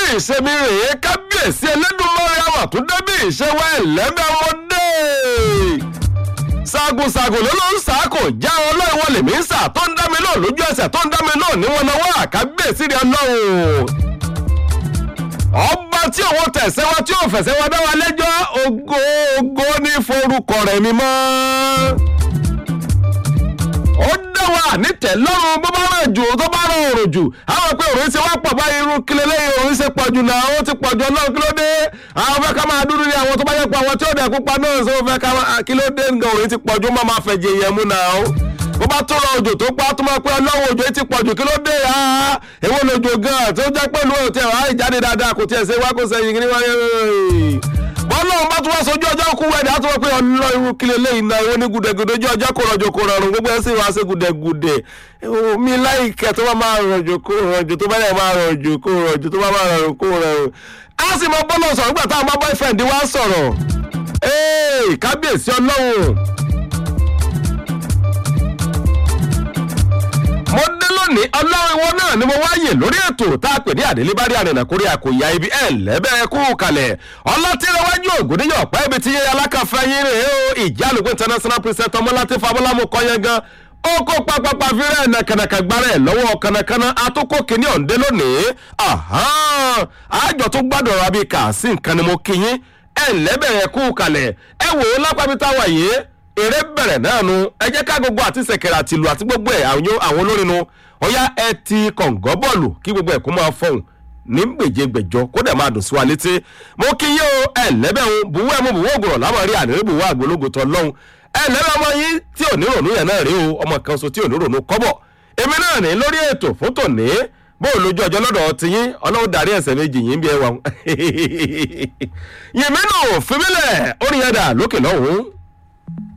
ìṣẹ́mi rèé kábíyèsí ẹlẹ́dùnmọ́rẹ́ àwọn tó débí ìṣẹ́wọ́ ẹ̀lẹ́mẹ́wọ́dé sagunsagun ló ló ń sá kò já ọlọ́run wọlé mi ń sà tó ń dá mi náà lójú ẹsẹ̀ tó ń dá mi náà ní wọn náwó àkábíyèsí rẹ ọlọ́run ọba tí òun tẹ̀sẹ̀ wá tí òun fẹ̀sẹ̀ wá dá wa lẹ́jọ́ ògo ògo ní forúkọ rẹ̀ mi mọ́ ó dá wa nítẹ̀ lọ́rùn bó bá ràn jù tó bá ràn òrò jù àwọn pé òrùn ṣe wá pọ̀ báyìí irú kílẹ̀ lẹ́yìn òrùn ṣe pọ̀ jù náà ó ti pọ̀ jù ọlọ́run kí ló dé àwọn fẹ́ ká máa dúró ní àwọn tó bá yẹ pọ̀ àwọn tí ó dẹ̀ pupa náà ṣe ó fẹ́ ká máa kí ló dé nǹkan òrùn ti pọ̀ jù má máa fẹ̀jẹ̀ yẹn mú náà ó bó bá tó rọ òjò tó pa tó máa pé ọlọ́run òjò ti pọ̀ jù kí ló dé ah èwo lòjò gan tó jẹ́ pẹ̀lú òtí ẹ̀ wáyé jáde dáadáa kò tiẹ̀ ṣe wá kó sẹ́yìn kí ni wáyé bọ́lọ́run bá tún wá sojú ọjọ́ kú wẹ̀dẹ̀ á tún wọ́n pé ọlọ́ irú kílẹ̀ lẹ́yìn náà ìwọ ní gùdẹ̀gùdẹ̀ ojú ọjọ́ kò rọ̀jò kò rọrùn gbogbo ẹ̀ sì wá sí gùdẹ̀gùdẹ̀ mi láìkẹ́ tó bá máa rọ̀jò kò rọ̀jò tó bá yẹ máa rọ̀jò kò rọ̀jò tó bá máa rọrùn kò rọrùn. a sì mọ bọ́lọ̀ sọ̀rọ̀ nígbà táwọn bá boyfriend wá sọ̀rọ̀ ee kábíyèsí ọlọ́run. mo dé lónìí ọlọ́run ìwọ náà ni mo wáyè lórí ètò tá a pè ní àdélébárí àrìnà kórè àkòyà ibi ẹ̀ lẹ́bẹ̀ kú kalẹ̀ ọlọ́tìrẹwájú ògùnìyàn ọ̀pẹ́ ibi tí alákàfẹ́ yín rèé o ìjálùkù international president ọmọláti fabọ́lámù kọ́yẹ́ gan ó kó pápápá fírẹ́ nàkànàkà gbára ẹ̀ lọ́wọ́ kànàkànà àtúkò kìíní ọ̀ǹdẹ́ lónìí àjọ tó gbádùn ọ̀rọ̀ abíkà sí nǹkan ni mo kí yín ẹ̀ lẹ́bẹ̀ kú kalẹ̀ ẹ wò ó lápá táwa yìí eré bẹ̀rẹ̀ náà nu ẹ jẹ́ ká gbogbo àti sẹ̀kẹ̀rẹ̀ àti ìlú àti gbogbo ẹ̀ àwọn olórin nu ọ̀yá ẹ ti kọ̀ǹgọ́ bọ́ọ̀lù kí gbogbo ẹ̀ kó máa fọ̀hún ní gbèjégbèjọ kó dẹ̀ máa dùn sí wa létí mo kí yín o ẹ lẹ́bẹ̀rún buwọ́ ẹ̀ mú buwọ́ ògùrọ̀ láwọn rí ànírí buwọ́ àgbólógo tọ́ lọ́hùn ẹ lẹ́bẹ̀ ọmọ yín tí ò ní rònú yẹn náà rí o ọmọ kan so tí ò ní rònú kọ́bọ̀ èmi náà ní lórí ètò fún tòní bó o lójú ọjọ́ lọ́dọ̀ ti yín ọlọ́run darí ẹ̀sẹ̀ méjì yín bí ẹ wà yìnbínú fìmílẹ̀ orin yẹn dà lókè lọ́hùn-ún